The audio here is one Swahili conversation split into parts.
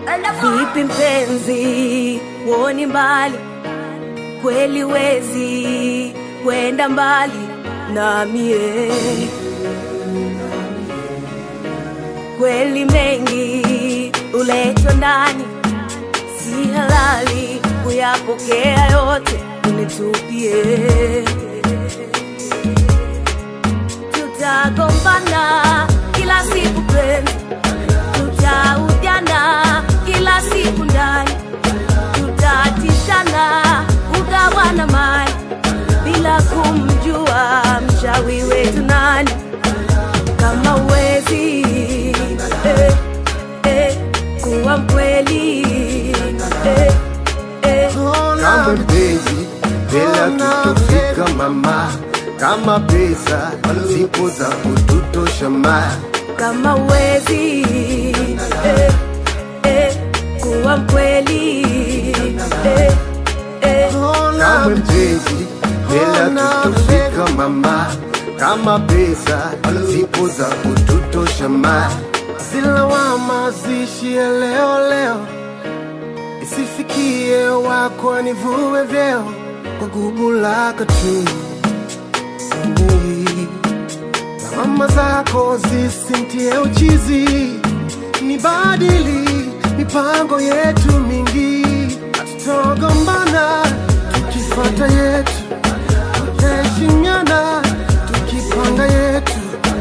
Vipi mpenzi, woni mbali kweli, wezi kwenda mbali na mie kweli, mengi uletwa ndani, si halali kuyapokea yote, unitupie. Tutagombana kila siku penzi, tutaujana kila siku ndani, tutatishana kugawana mali bila kumjua mchawi wetu nani. Kama uwezi eh, eh, kuwa mkweli eh, eh, kama mpenzi bila tutofika mama, kama pesa zipo za kututosha ma, kama uwezi eh, eh, kuwa mkweli eh, eh, kama mpenzi bila tutofika mama, kama pesa zipo za kututosha ma, Zilawama zishie leo leo, isifikie wako nivue vyeo kwa gubu lako tu. Lawama zako zisintie uchizi, nibadili mipango yetu mingi, hatutogombana tukifata yetu, tutaheshimiana tukipanga yetu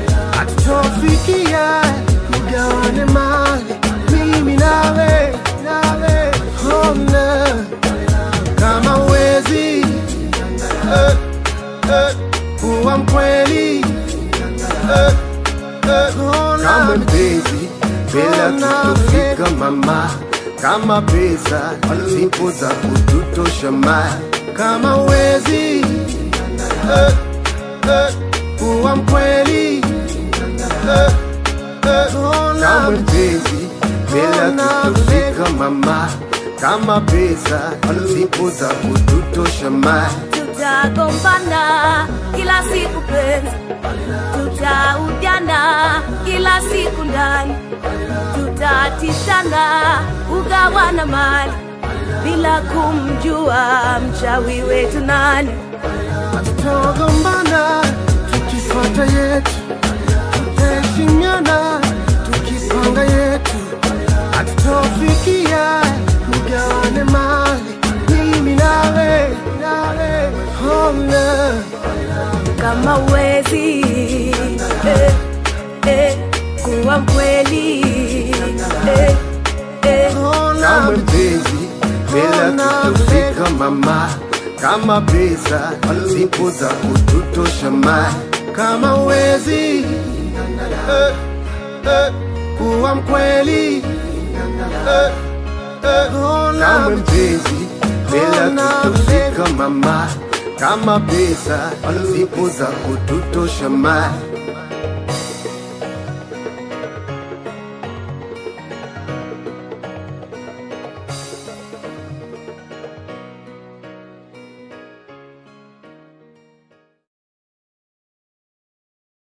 hatutofikia tugawane mali mimi nawe nawe hona kama uwezi eh, eh, kuwa mkweli eh, eh, hona kama mpenzi bila tutofika mama, kama pesa zipo za kututosha ma, kama uwezi eh, eh, kuwa mkweli eh, eh, hona kama mpenzi bila tutofika mama, kama pesa zipo za kututosha ma, tutagombana kila siku penzi, tutaujana kila siku ndani, tutatishana kugawana mali bila kumjua mchawi wetu nani. Tutagombana tukifuata yetu, tutaheshimiana tukipanga yetu, hatutofikia tugawane mali mimi nawe nawe hona kama uwezi eh, eh, kuwa mkweli eh, eh, kama mpenzi bila tutofika mama, kama pesa zipo za kututosha ma, kama uwezi eh, eh, kuwa mkweli eh, eh, hona kama mpenzi bila tutofika mama, kama pesa zipo za kututosha ma,